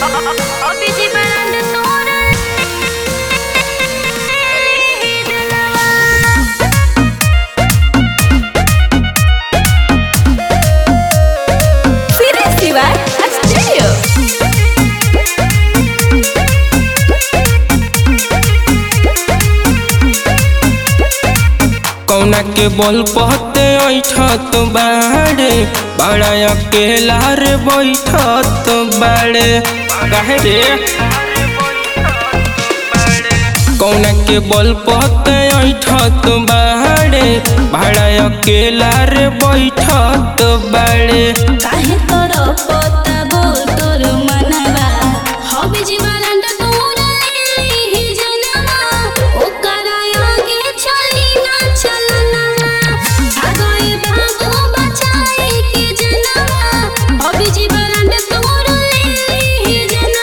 Obisi baranda tora Festival Studio. कौना के बोल पहते ऐठत बाड़े बड़ा अकेला रे बैठत बाड़े काहे रे कौना के बोल पहते ऐठत बाड़े बड़ा अकेला रे बैठत बाड़े काहे तोर पता बोल तोर मनवा हबी जीवन तोर लेली जनवा ओकर आगे चली ना चलना भागोए भागो बचाए के जनवा हबी जीवन तोर लेली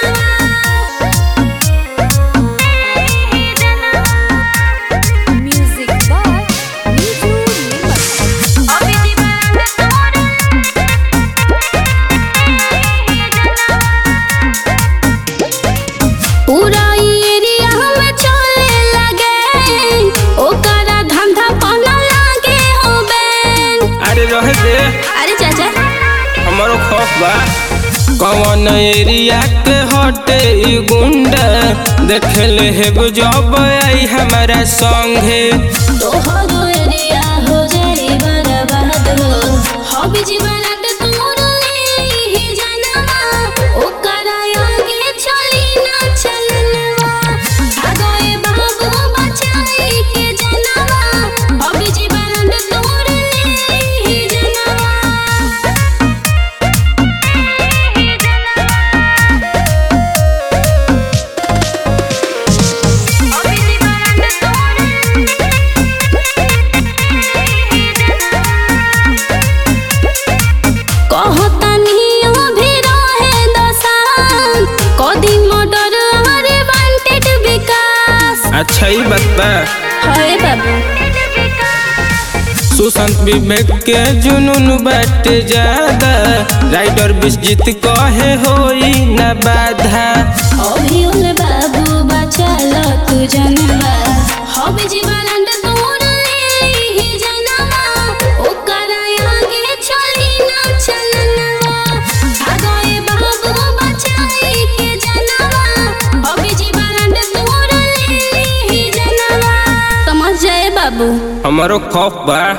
जनवा Music by Niju Nimas. हबी जीवन तोर पूरा एरिया में चले लगे ओकरा धंधा पाना लागे हो बैन अरे रह दे अरे चाचा हमारो खौफ बा कौन एरिया के हटे ई गुंडा देखे ले हेब जब आई हमारा संगे तोहरो एरिया हो जाई बर्बाद हो हबी जीवन तोर लेली जनवा ओकरा आगे चली ना चलनवा भागोए बाबू बचाए के जनवा हबी जीवन तोर लेली जनवा कहतनी भी रहे दसान कदी मोटर हमारे वांटेड विकास अच्छा ही बात बा हाय बाबू सुशांत विवेक के जुनून बाट ज्यादा राइडर विश्जित कहे होई न बाधा अभी उन बाबू बचा लो तू जनवा हबी जीवन तोर लेली जनवा ओकर आगे चली ना चलनवा भागोए बाबू बचाए के जनवा हबी जीवन तोर लेली जनवा समझ जाए बाबू हमारो खौफ बा